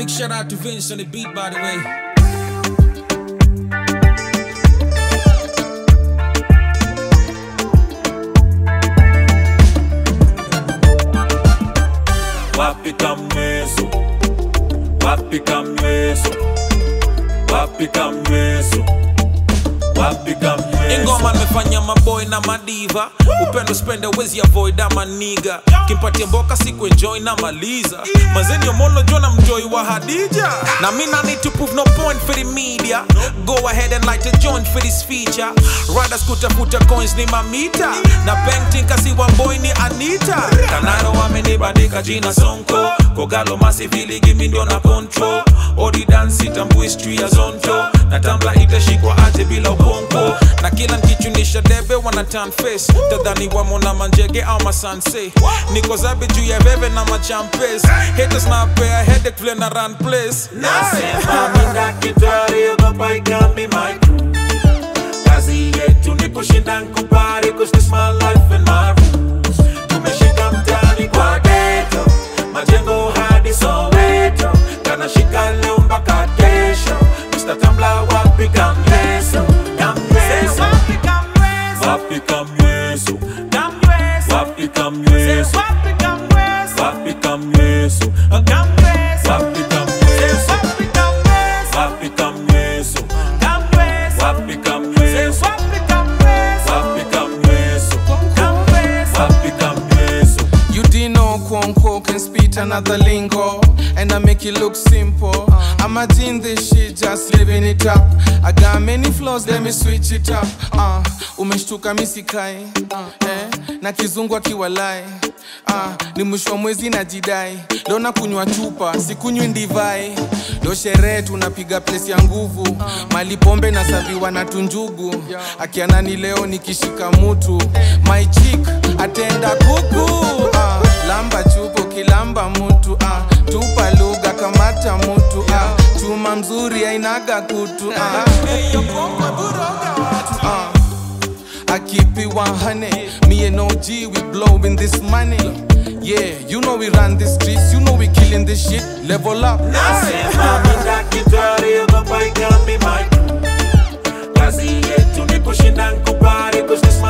Big shout out to Vince on the beat, by the way. wapi kamweso wapi kamweso wapi kamweso wapi kamweso ingoma nimefanya maboy na madiva upendo spende wezi avoid ama niga kimpatie mboka siku enjoy na maliza mazeni omolo jona mjoi wa hadija na mina need to prove no point for the media go ahead and light a joint for this feature riders kutafuta coins ni mamita na painting kasi wa boy ni anita kanaro wamenibandika jina sonko kogalo masivili gimi ndio na control odi dance itambui history ya zonto na tambla itashikwa aje bila ubongo na kila nkichunisha debe wana turn face tadhani wamo na manjege au masanse niko zabe juu ya veve na machampes haters na pea headache vile na run place Nasema mi daktari, ogopa ikambi my crew. Kazi yetu ni kushinda nkubali, 'cause this my life and my rules. Tumeshika mtaani kwa ghetto, majengo hadi Soweto. Kanashika leo mpaka kesho. Mr. Tambla wapi kamyeso? Kamyeso. Wapi kamyeso? Wapi kamyeso? Wapi kamyeso? Wapi kamyeso? Wapi kamyeso? Wapi kamyeso? Wapi kamyeso? Wapi kamyeso? You didn't know Kwonko can spit another lingo And I make it look simple I'm a in this shit, just living it up I got many flaws, let me switch it up uh, Umeshtuka misikai uh, eh, na kizungu akiwalai uh, ni mwisho wa mwezi na jidai leo na kunywa chupa sikunywi ndivai leo sherehe tunapiga plesi ya nguvu mali pombe na saviwa na tunjugu akianani leo nikishika mutu my chick atenda kuku uh, lamba chupo kilamba mutu uh, tupa lugha kamata mutu uh, chuma mzuri ainaga kutu uh, uh, I keep it 100. Me and OG, we blowing this money. Yeah, you know we run the streets, you know we killing this shit. Level up. Nasema mi daktari, ogopa ikambi my crew. Kazi yetu ni kushinda nkubali, 'cause this